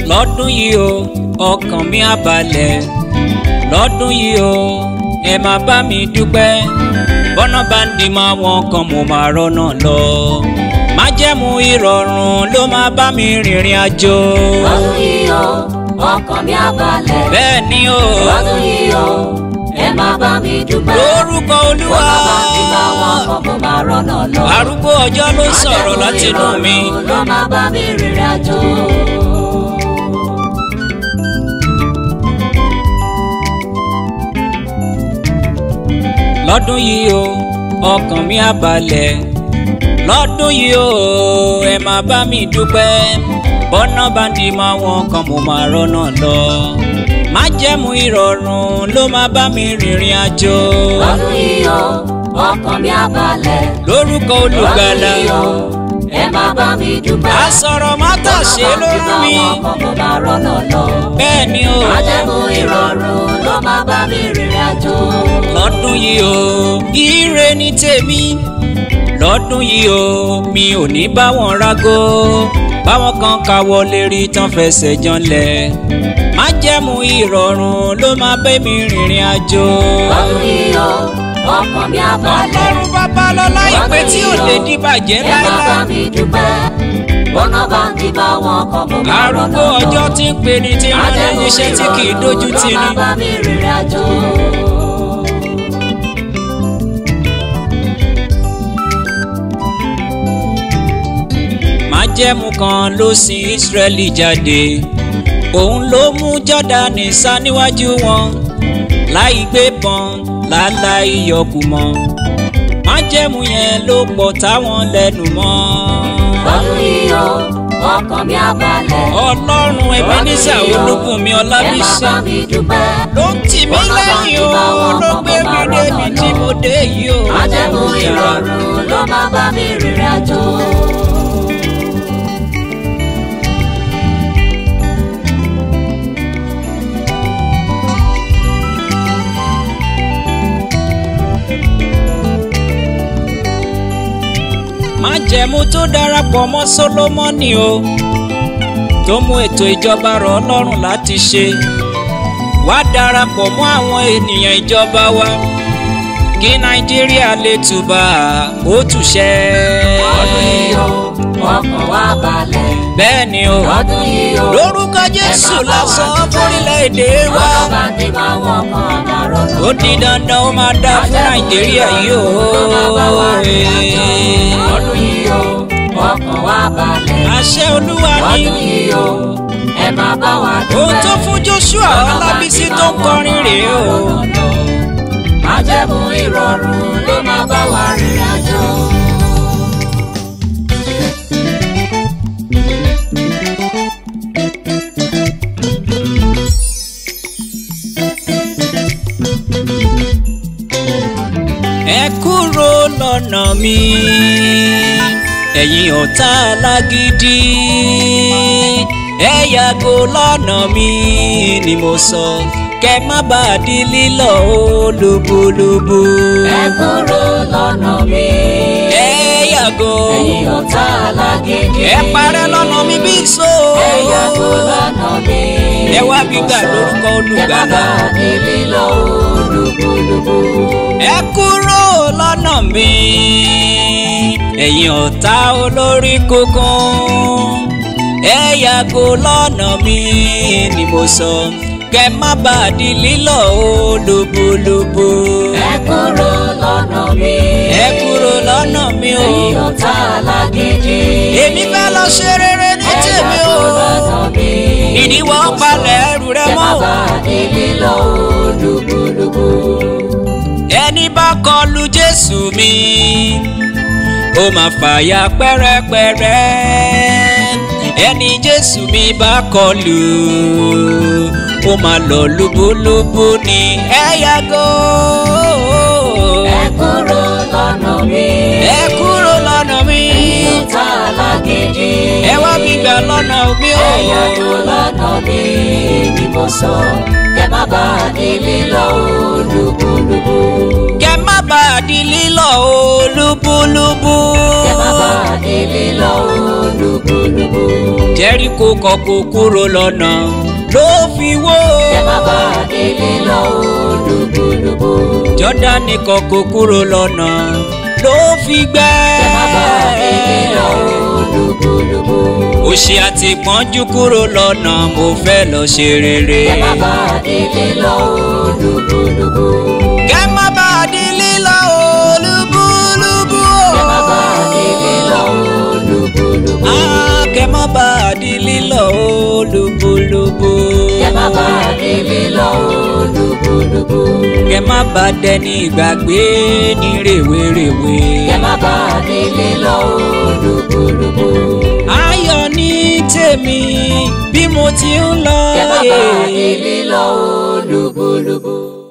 lọ́dún yìí o ọkàn mi á balẹ̀ lọ́dún yìí o ẹ máa bá mi dúpẹ́ bọ́nà bá ń di máa wọn kan mo máa rọ́nà lọ májẹ̀mú ìrọ̀rùn ló máa bá mi rìnrìn àjò lọ́dún yìí o ọkàn mi á balẹ̀ bẹ́ẹ̀ ni o lọ́dún yìí o ẹ máa bá mi dúpẹ́ lórúkọ olúwa bọ́nà bá ti bá wọn kọ́ mo máa rọ́nà lọ. arúgbó ọjọ́ ló sọ̀rọ̀ láti inú mi Májẹ̀mú ìrọ̀rùn ló máa bá mi rìnrìn àjò. lọ́dún yìí o ọkàn mi á balẹ̀ lọ́dún yìí o ẹ máa bá mi dúpẹ́ bọ́nà bá ń di máa wọn kan mo máa rọ́nà lọ májẹ̀mú ìrọ̀rùn ló máa bá mi rìnrìn àjò lọ́dún yìí o ọkàn mi á balẹ̀ lórúkọ olùgbàlà lọ́dún yìí o ẹ máa bá mi dúpẹ́. àsọ̀rọ̀ mátà ṣe lórí mi Ọkọ̀ mo máa rọ́nà lọ. bẹ́ẹ̀ ni o Májẹ̀mú ìrọ̀rùn ló máa bá mi rìnrìn àjò. lọ́dún yìí o ire ni tèmi lọ́dún yìí o mi ò ní bá wọn rágó báwọn kan káwọ́ lérí tán fẹsẹ̀ janlẹ̀ májẹ̀mú ìrọ̀rùn ló máa bẹ́ mi rìnrìn àjò. Lọ́dún yìí o ọkàn mi á balẹ̀. ọlọ́run babalọ́lá ìpè tí ò lè di bàjẹ́ Ẹ máa bá láíláí. mi dúpẹ́. Bọ́nà bá ń bí bá wọn kọ́ mo máa rọ́nà arúgbó lọ. ọjọ́ tí ń pè ní tí ń rán lẹ́yìn iṣẹ́ tí kì í dojú tì Ló ní. máa bá mi rìnrìn àjò. májẹ̀mú kan ló sin Ísírẹ́lì jáde òun ló mú Jọ́dánì sá níwájú wọn láì gbé bọn láláì yọkù mọ́ májẹ̀mú yẹn ló pọ̀ táwọn lẹ́nu mọ́. Lọ́dún yìí o ọkàn mi á balẹ̀. ọlọ́run Ebenezer Olúbùnmi Ẹ máa Ọlábísí bá mi dúpẹ́. ló ń tì mí lẹ́yìn o ló gbé mi débi tí mo dé yìí o. Májẹ̀mú ìrọ̀rùn ló máa bá mi rìnrìn àjò. májẹ̀mú tó darapọ̀ mọ́ Sólómọ́nì o tó mú ètò ìjọba rọ̀ Ọlọ́run láti ṣe wá darapọ̀ mọ́ àwọn ènìyàn ìjọba wa kí Nàìjíríà lè túbà ó túṣẹ́. Lọ́dún yìí o ọkàn wa balẹ̀. bẹ́ẹ̀ ni o Lọ́dún yìí o lórúkọ Jésù lásán fórílẹ̀-èdè wa bọ́nà bá ń bí bá wọn kọ́ máa rọ́nà ó di dandan ó máa dá fún Nàìjíríà yìí o. Lọ́dún yìí o ọkàn wa balẹ̀. àṣẹ Olúwa ni Lọ́dún yìí o ẹ máa bá wa dúpẹ́. ohun tó fún Joshua Ọlábísí tó ń kọrin rèé o. Májẹ̀mú ìrọ̀rùn ló máa bá wa rìnrìn àjò. ẹ kúrò lọ́nà mi ẹ̀yin ọ̀tá alágídí ẹ yàgò lọ́nà mi ni mo sọ kẹ má bàa di lílọ ó lóbólóbó. Ẹ kúrò lọ́nà mi. ẹ yàgò Ẹ̀yin ọ̀tá alágídí. ẹ parẹ́ lọ́nà mi bí so. Ẹ yàgò lọ́nà mi. ẹ wá gbígbà lórúkọ Ẹ má olùgbàlà. bàa di lílọ lúbúlúbú. ẹ kúrò lọ́nà mi ẹ̀yin ọ̀tá olórí kókún ẹ yàgò lọ́nà mi ni mo sọ kẹ má bàa di lílọ ó lóbólóbó. Ẹ kúrò lọ́nà mi. ẹ kúrò lọ́nà mi o Ẹ̀yin ọ̀tá alágídí. èmi fẹ́ lọ ṣe rere ní Ẹ tèmi o yàgò lọ́nà mi. ìdíwọ́ palẹ̀ ẹrù rẹ Ẹ má mọ́ o. bàa di lílọ lúbúlúbú. ẹni bá kọlu jésù mi ó máa fàyà pẹ́rẹ́pẹ́rẹ́ ẹni jésù mi bá kọlu ó máa lọ lúbúlúbú ni ẹ yàgò Ẹ kúrò lọ́nà mi. ẹ kúrò lọ́nà mi Ẹ̀yin ọ̀tá alágídí. ẹ wá gbígbà lọ́nà mi o Ẹ yàgò lọ́nà mi ni mo sọ. Kẹ má bàa di lílọ lúbúlúbú. kẹ má bàa di lílọ o lúbúlúbú Kẹ má bàa di lílọ olúkúlùkù. jẹ́ríkò kọ̀kọ́ kúrò lọ́nà ló fi wó. Kẹ má bà di lílọ olúkúlùkù. jọ́dánì kọ̀kọ́ kúrò lọ́nà ló fi gbẹ́. Kẹ má bà di lílọ olúkúlùkù. òṣì àti ìpọ́njú kúrò lọ́nà mo fẹ́ lọ ṣe rere. Kẹ má bà di lílọ olúkúlùkù. kẹ́ má bà di lílọ olúbúlúbú. Kẹ má bà di lílọ olúkúlùkù. Ah, kẹ́ má bà di lílọ olúbúlúbú. Kẹ má bà di lílọ olúkúlùkù. kẹ́ má bà dẹni ìgbàgbé ní rèwerèwe. Kẹ má bà di lílọ olúkúlùkù. ayọ̀ ní tèmi bí mo ti ń lọ. Kẹ má bà eh. di lílọ olúkúlùkù.